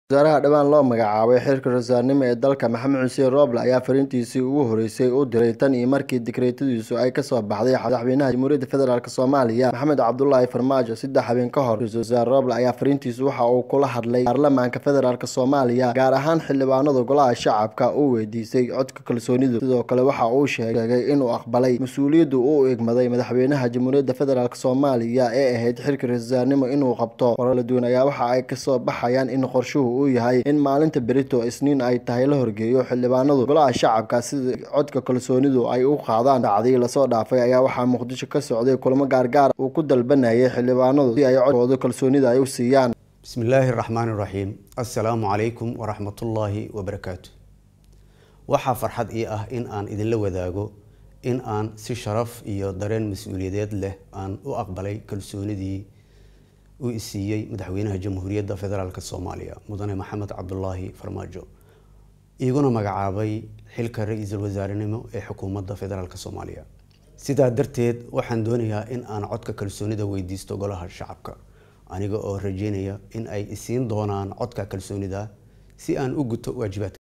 wasaaraha dhawaan loo magacaabay xilka rasaarnimo ee dalka maxamed xuseen rooble ayaa fariintiisii ugu horeysay u diray tan iyo markii dekreetadiisu ay kasoo baxday madaxweynaha jamhuuriyadda federaalk soomaaliya maxamed cabdulaahi farmaajo saddex habeen ka hor ra-iisul wasaare rooble ayaa fariintiisu waxa uu kula hadlay baarlamaanka federaalk soomaaliya gaar ahaan xildhibaanada golaha shacabka uu weydiisay codka kalsoonidu sidoo kale waxa uu sheegay inuu aqbalay mas-uuliyaddu uu egmaday madaxweynaha jamhuuriyadda federaalk soomaaliya ee ahayd xilka ra-iisulwasaarnimo inuu qabto warala duwan ayaa waxa ay kasoo baxayaan in qorshuhu uu yahay in maalinta berito isniin ay tahay la horgeeyo xildhibaanadu golaha shacabka sida codka kalsoonidu ay u qaadaan dhacdii lasoo dhaafay ayaa waxaa muqdisho ka socday kulamo gaargaar uu ku dalbanayay xildhibaanadu si ay codkooda kalsoonida ay u siiyaan bismi illaahi raxmaan iraxiim assalaamu calaykum waraxmatullaahi wabarakaatu waxaa farxad ii ah in aan idinla wadaago in aan si sharaf iyo dareen mas-uuliyadeed leh aan u aqbalay kalsoonidii uu isiiyey madaxweynaha jamhuuriyadda federaalk soomaaliya mudane maxamed cabdulaahi farmaajo iguna magacaabay xilka ra-iisul wasaarenimo ee xukuumadda federaalk soomaaliya sidaa darteed waxaan doonayaa in aan codka kalsoonida weydiisto golaha shacabka aniga oo rajeynaya in ay isiin doonaan codka kalsoonida si aan u guto waajibaadka